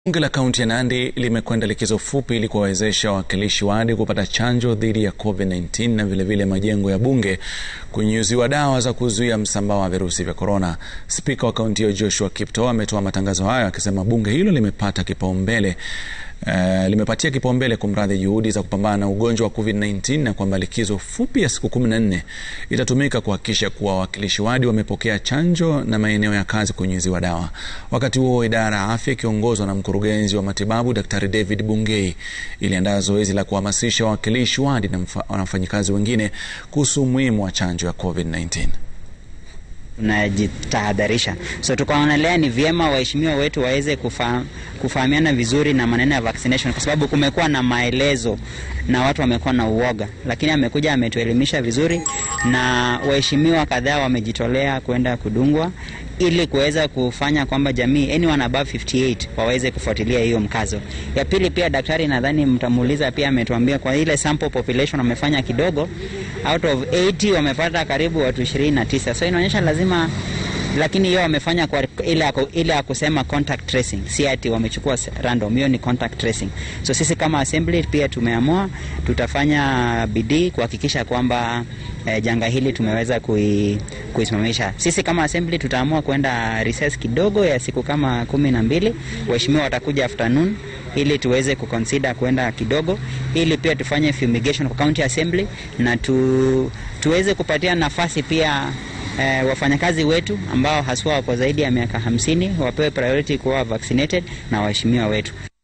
Bunge la kaunti ya Nandi limekwenda likizo fupi ili kuwawezesha wawakilishi wadi kupata chanjo dhidi ya COVID-19 na vilevile majengo ya bunge kunyunyuziwa dawa za kuzuia msambao wa virusi vya korona. Spika wa kaunti hiyo Joshua Kiptoo ametoa matangazo hayo akisema bunge hilo limepata kipaumbele Uh, limepatia kipaumbele kumradhi juhudi za kupambana na ugonjwa wa COVID-19 na kwamba likizo fupi ya siku 14 itatumika kuhakikisha kuwa wawakilishi wadi wamepokea chanjo na maeneo ya kazi kunyunyiziwa dawa. Wakati huo idara ya afya ikiongozwa na mkurugenzi wa matibabu Daktari David Bungei iliandaa zoezi la kuhamasisha wawakilishi wadi na wafanyikazi wengine kuhusu umuhimu wa chanjo ya COVID-19 tunajitahadharisha. So tukaonelea ni vyema waheshimiwa wetu waweze kufa, kufahamiana vizuri na maneno ya vaccination, kwa sababu kumekuwa na maelezo na watu wamekuwa na uoga, lakini amekuja ametuelimisha vizuri, na waheshimiwa kadhaa wamejitolea kwenda kudungwa ili kuweza kufanya kwamba jamii anyone above 58 waweze kufuatilia hiyo mkazo. Ya pili pia daktari, nadhani mtamuuliza pia, ametuambia kwa ile sample population wamefanya kidogo, out of 80 wamepata karibu watu 29, so inaonyesha lazima lakini hiyo wamefanya kwa ile ile ya kusema contact tracing, si ati wamechukua random. Hiyo ni contact tracing. So sisi kama assembly pia tumeamua tutafanya bidii kuhakikisha kwamba eh, janga hili tumeweza kui, kuisimamisha. Sisi kama assembly tutaamua kwenda recess kidogo ya siku kama kumi na mbili. Waheshimiwa watakuja afternoon ili tuweze kuconsider kwenda kidogo, ili pia tufanye fumigation kwa county assembly na tu, tuweze kupatia nafasi pia eh, wafanyakazi wetu ambao haswa wako zaidi ya miaka hamsini wapewe priority kuwa vaccinated na waheshimiwa wetu.